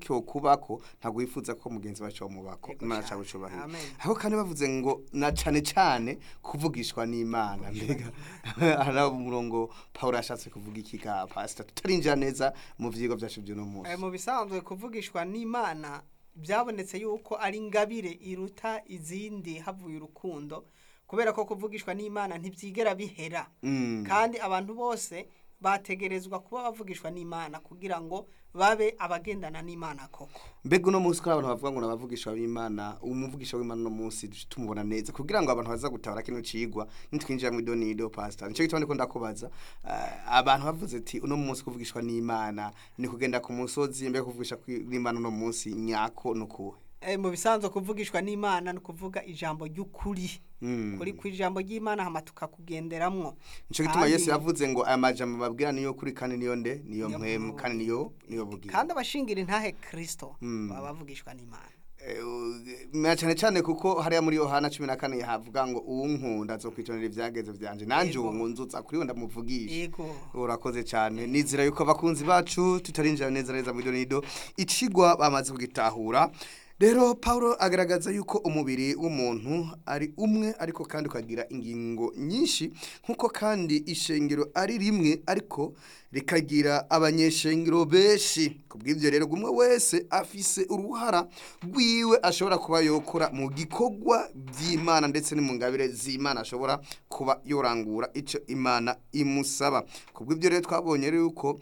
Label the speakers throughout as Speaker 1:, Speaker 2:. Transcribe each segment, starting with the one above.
Speaker 1: cyokubako ntabwo wifuza ko mugenzi wawe cyomubako
Speaker 2: Yego
Speaker 1: imana
Speaker 2: cane.
Speaker 1: cyawe cyubahiro
Speaker 2: Amen.
Speaker 1: aho kandi bavuze ngo na cane cane kuvugishwa n'imana mbega hari umurongo paul yashatse kuvuga iki ka pastor tutarinjira neza mu vyigwa vyacu vy'uno munsi
Speaker 2: Eh, mu bisanzwe kuvugishwa n'imana byabonetse yuko ari ingabire iruta izindi havuye urukundo kubera ko kuvugishwa n'imana ntibyigera bihera
Speaker 1: Mm.
Speaker 2: kandi abantu bose bategerezwa kuba bavugishwa n'imana kugira ngo babe abagendana n'imana koko
Speaker 1: mbega uno munsi ko abantu bavuga ngo nabavugisha w'imana umuvugisha w'imana uno munsi duce tumubona neza kugira ngo abantu baza gutabara kino cigwa nitwinjira mu idonido pastor nico gituma ndiko ndakubaza eh, abantu bavuze ati uno munsi kuvugishwa n'imana ni kugenda ku musozi mbega kuvugisha kwi- n'imana uno munsi nyako nukuwe
Speaker 2: Eh, mu bisanzwe kuvugishwa n'imana ni ukuvuga ijambo ry'ukuri
Speaker 1: Mm.
Speaker 2: kuri ku ijambo ry'imana hama tukakugenderamwo
Speaker 1: nico gituma
Speaker 2: Kandi-
Speaker 1: yesu yavuze ngo aya majambo babwira niyo kuri kandi niyo nde niyo
Speaker 2: Niyo
Speaker 1: mpwemu
Speaker 2: mpwemu.
Speaker 1: kandi niyo niyo bugira
Speaker 2: kandi abashingira intahe kristo
Speaker 1: Mm.
Speaker 2: baba bavugishwa n'imana
Speaker 1: Eh, na cyane cyane kuko hariya muri yohana cumi na kane havuga ngo uwunkunda azokwitonera ivyageze vyanje nanje
Speaker 2: Yego.
Speaker 1: uwo nkunzutsa kuri we ndamuvugisha
Speaker 2: yego
Speaker 1: urakoze cyane nizera yuko abakunzi bacu tutarinjira neza neza mu idonido icigwa bamaze kugitahura rero paul agaragaza yuko umubiri w'umuntu ari umwe ariko kandi ukagira ingingo nyinshi nk'uko kandi ishengero ari rimwe ariko rikagira abanyeshengero benshi ku bw'ibyo rero umwe wese afise uruhara rwiwe ashobora kuba yokora mu gikorwa by'imana ndetse no mu ngabire z'imana ashobora kuba yorangura icyo imana imusaba ku bw'ibyo rero twabonye rero yuko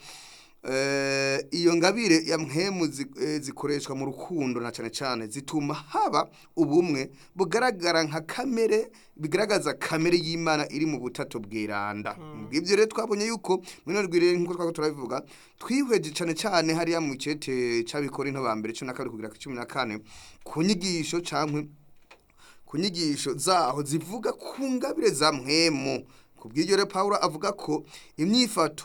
Speaker 1: eh, iyo ngabire ya mpemu zi- eh, zikoreshwa mu rukundo na cyane cyane zituma haba ubumwe bugaragara nka kamere bigaragaza kamere y'imana iri mu butatu bwiranda mu bw'ibyo rero twabonye yuko muri rwire nk'uko twako turabivuga twihweje cyane cyane hariya mu cete cy'abikora into ba mbere cumi na kabiri kugera ku cumi na kane ku nyigisho cyangwa ku nyigisho zaho zivuga ku ngabire za mwemu ku bw'iryo rero paul avuga ko imyifato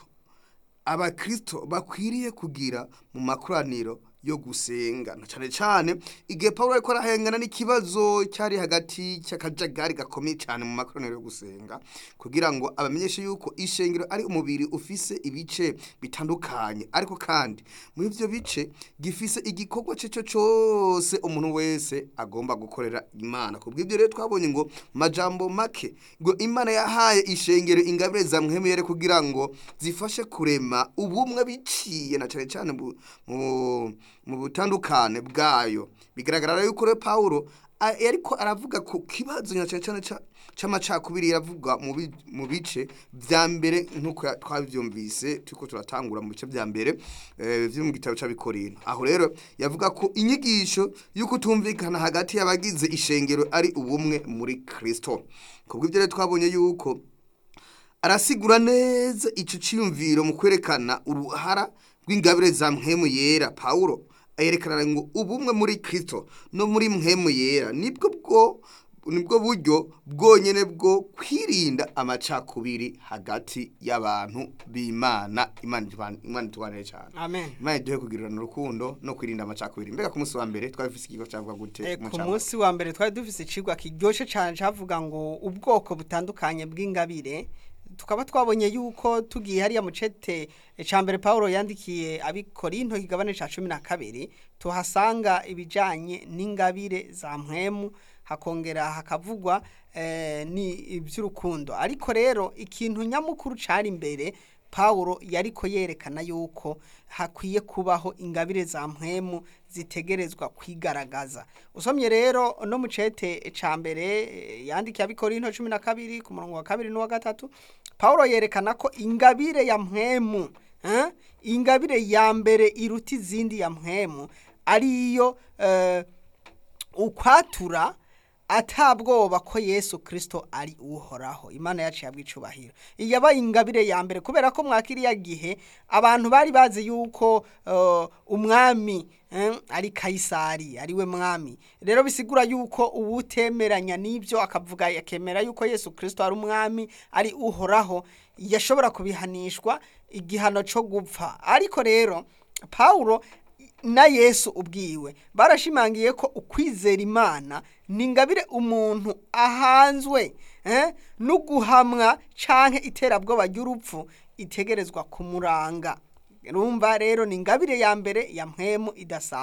Speaker 1: abakristo bakwiriye kugira mu makoraniro yo gusenga na cyane cyane igihe paul ariko arahengana n'ikibazo cyari hagati cy'akajagari gakomeye cyane mu makoraniro yo gusenga kugira ngo abamenyeshe yuko ishengero ari umubiri ufise ibice bitandukanye ariko kandi muri ibyo bice gifise igikorwa cye cyo cyose umuntu wese agomba gukorera imana ku bw'ibyo rero twabonye ngo mu majambo make ngo imana yahaye ishengero ingabire za mwemere kugira ngo zifashe kurema ubumwe biciye na cyane cyane mu- mu- mu butandukane bwayo bigaragara rero yuko rero pawulo a- yariko aravuga ku kibazo na cyane cyane ca- c'amacakubiri yavuga mu bi- mu bice vya mbere nk'uko ya- twavyumvise turiko turatangura mu bice vya mbere eh, vyo mu gitabo c'abikorino aho rero yavuga ko inyigisho y'uko tumvikana hagati y'abagize ishengero ari ubumwe muri kristo kubw'ibyo rero twabonye yuko arasigura neza ico ciyumviro mu kwerekana uruhara rw'ingabire za mpemu yera pawulo ayerekana ngo ubumwe muri kristo no muri mpemu yera nibwo bwo nibwo buryo bwonyene bwo kwirinda amacakubiri hagati y'abantu b'imana imana itubane- imana itubanire cyane
Speaker 2: amen
Speaker 1: imana iduhe kugirirana urukundo no kwirinda amacakubiri mbega ku munsi wa mbere twabifise ikigo cyavuga gute
Speaker 2: Eh,
Speaker 1: mu
Speaker 2: ku
Speaker 1: ncamake?
Speaker 2: munsi wa mbere twari dufise icigwa kiryoshe cyane cavuga ngo ubwoko butandukanye bw'ingabire tukaba twabonye yuko tugiye hariya mu cete eh, ca mbere Paulo yandikiye abikorinto kigabane ca cumi na kabiri tuhasanga ibijanye n'ingabire za mpwemu hakongera hakavugwa eh, ni iby'urukundo ariko rero ikintu nyamukuru cari imbere Paulo yariko yerekana yuko hakwiye kubaho ingabire za mpwemu zitegerezwa kwigaragaza usomye rero no mu cete ca mbere eh, yandikiye abikorinto cumi na kabiri ku murongo wa kabiri n'uwa gatatu Paulo yerekana ko ingabire ya mpwemu eh, ingabire ya mbere iruta izindi ya mpwemu ariyo eh, ukwatura atabwoba ko Yesu Kristo ari uhoraho Imana yacu yabwa icubahiro yabaye ingabire ya mbere kubera ko mwakiriya gihe abantu bari bazi yuko uh, umwami eh, ari Kaisari ari we mwami rero bisigura yuko uwutemeranya n'ibyo akavuga yakemera yuko Yesu Kristo ari umwami ari uhoraho yashobora kubihanishwa igihano cyo gupfa ariko rero Paulo na Yesu ubwiwe barashimangiye ko ukwizera Imana ni ingabire umuntu ahanzwe eh, no guhamwa canke iterabwoba ry'urupfu itegerezwa kumuranga rumva rero ni ingabire ya mbere ya mpwemu idasanzwe